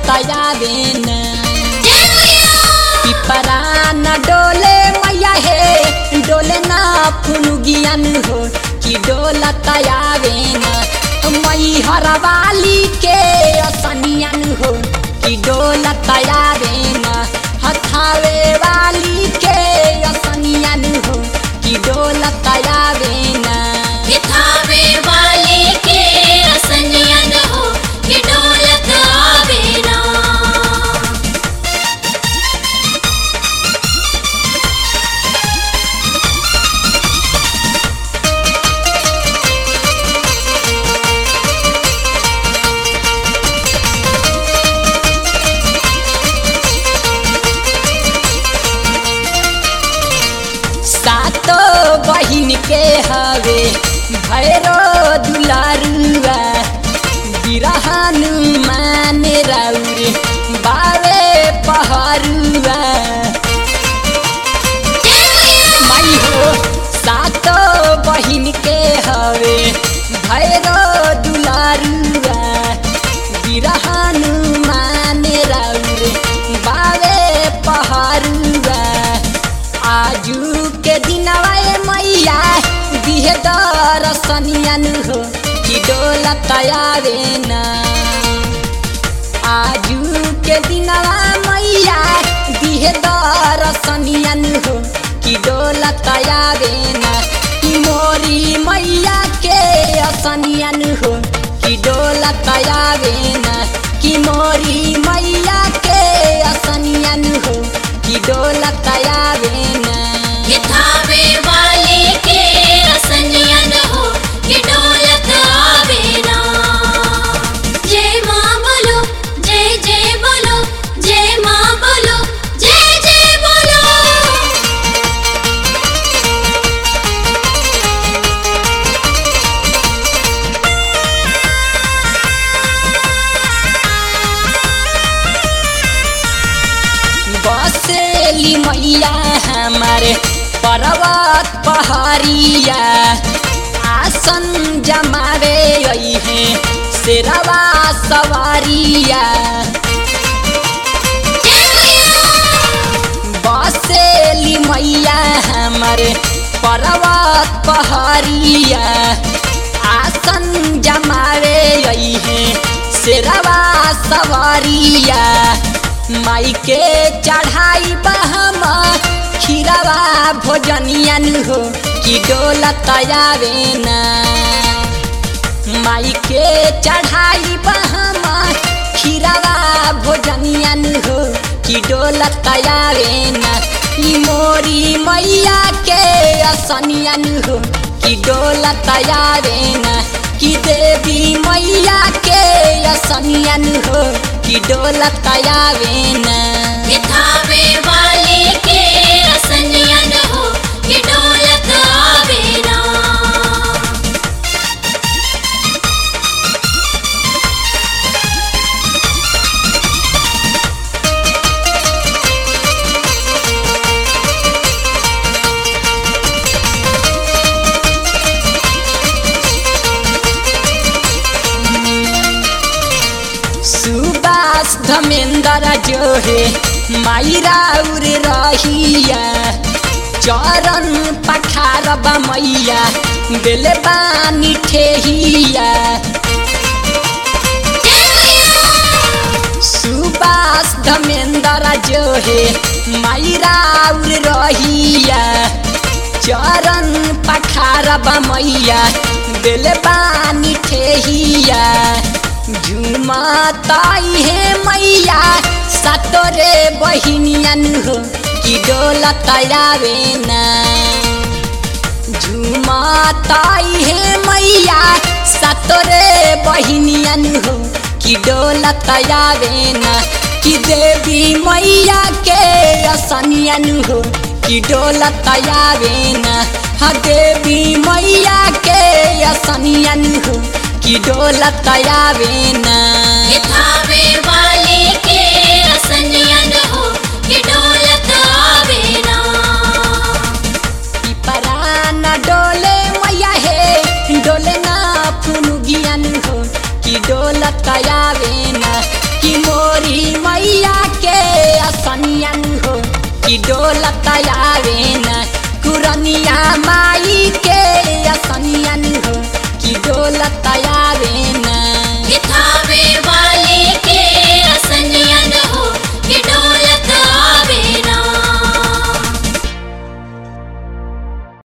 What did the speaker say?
आवे न पिपरा न डोले मैया हे डोले ना फुनुगियन हो कि डोलत आवे न मई हरवाली के असनियन हो कि डोलत आवे न हथावे वाली के असनियन हो कि डोलत आवे न किताबे वाले के असनियन हो कि डोलत आवे ना सातो बहिन के हवे भैरो दुलारुआ बिरहन माने राउरे बावे पहरुआ माई हो सातो बहिन के हवे भैरो दुलारुआ बिरहन माने राउरे बावे पहरुआ आजू के दिनवा ए मैया दिहे दरसनियन हो कि डोलत आवे ना आजू के दिनवा मैया दिहे दरसनियन हो कि डोलत आवे ना कि मोरी मैया के असनियन हो कि डोलत आवे ना कि मोरी मैया के असनियन हो कि डोलत आवे ना किताबे वाले के असनियन हो कि डोलत आवे ना जय माँ बोलो जय जय बोलो जय माँ बोलो जय जय बोलो बसेली मैया हमारे पर्वत पहाड़िया आसन जमावे है शेरवा सवारिया बसेली मैया हमारे पर्वत पहाड़िया आसन जमावे है शेरवा सवारिया माई के चढ़ाई बहम खीरवा भोजनियन हो कि डोलत आवे ना माई के चढ़ाई बहम खीरवा भोजनियन हो कि डोलत आवे ना ई मोरी मैया के असनियन हो कि डोलत आवे ना कि देवी मैया के असनियन हो कि डोलत आवे ना किताबे वाले के असनियन हो कि डोलत आवे ना सुबास धमेंद्र जो है मायरा उर रहिया चरण पखार मैया दिल बानी ठेहिया सुबास धमेंद्र जो है मायरा उर रहिया चरण पखार मैया दिल बानी ठेहिया झुमताई है मैया सतोरे बहिनियन हो कि डोलत आवे ना झुमताई है मैया सतोरे बहिनियन हो कि डोलत आवे ना कि देवी मैया के असनियन हो कि डोलत आवे ना हा देवी मैया के असनियन हो कि डोलत आवे ना किताबे वाले के असनियन हो कि डोलत आवे ना पिपरा न डोले मैया हे डोले ना फुनुगियन हो कि डोलत आवे ना कि मोरी मैया के असनियन हो कि डोलत आवे न कुरनिया माई के असनियन हो कि डोलत आवे